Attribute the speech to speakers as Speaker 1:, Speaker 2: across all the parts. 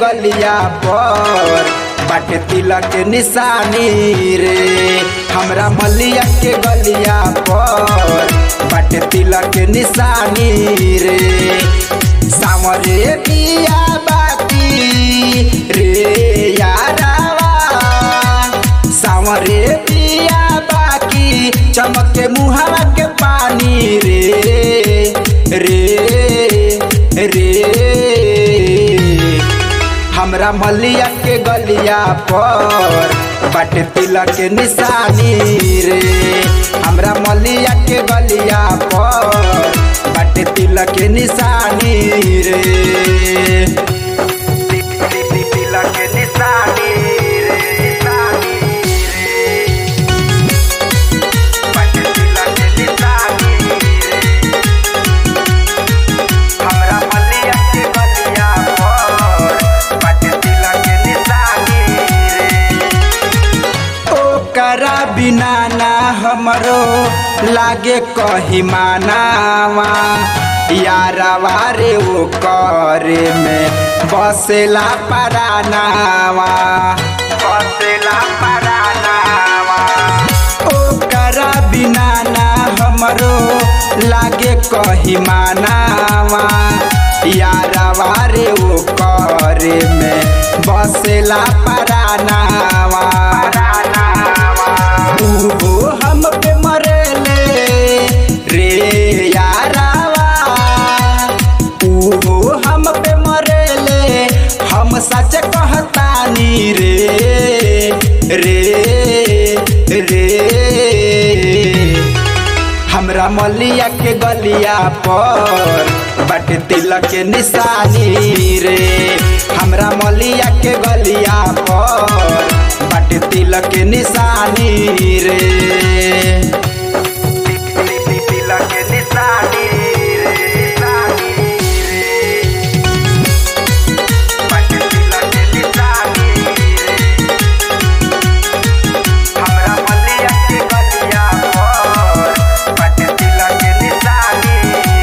Speaker 1: गलिया पर बाटे तिलक के निशानी रे हमरा मलिया के गलिया पर बाटे तिलक के निशानी रे सामरे बिया बाती रे यारावा सामरे बिया बाकी चमके मुहावा के पानी रे रे रे हमरा मलिया के गलिया पर बाटे तिलक के निशानी रे हमरा मलिया के गलिया पर बाटे तिलक के निशानी रे तिलक के निशानी रे निशानी रे बाटे तिलक के निशानी रे हमरा मलिया के गलिया पर बाटे तिलक के निशानी रे ओकरा बिना ना हमरो लागे कही मानावा यारवा रे ओ करे में बसेला परानावा बसेला परानावा ओकरा बिना ना हमरो लागे कही मानावा यारवा रे ओ करे में बसेला परानावा उहो हम पे मरेले रे यारावा उहो हम पे मरेले हम सच कहतानी रे रे रे हमरा मलिया के गलिया पर बट तिलक के निशानी रे हमरा मलिया के गलिया पर बट तिलक के निशानी रे तिलक के निशानी रे निशानी रे बट तिलक के निशानी रे हमरा मलिया के गलिया पर बट तिलक के निशानी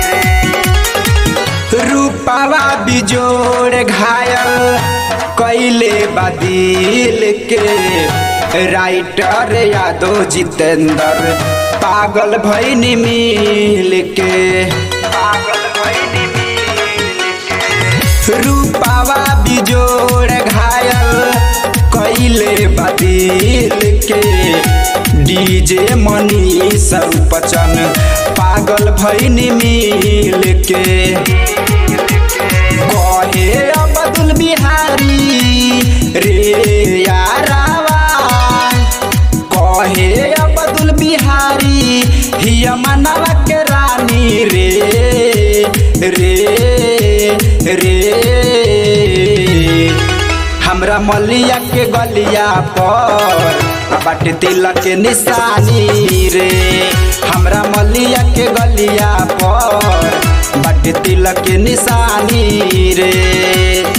Speaker 1: रे रूपावा बिजोड़ घायल कैले बदिल के राइटर यादव जितेंद्र पागल भैनी मिल के पागल भैनी मिल के रूपावा बिजोड़ घायल कैले बदिल के डीजे मनी सरपचन पागल भैनी मिल के कहे अब्दुल बिहारी रे यारावा कहे अब्दुल बिहारी हिया मनवा के रानी रे रे रे हमरा मलिया के गलिया पर बाटे तिलक के निशानी रे हमरा मलिया के गलिया पर बाटे तिलक के निशानी रे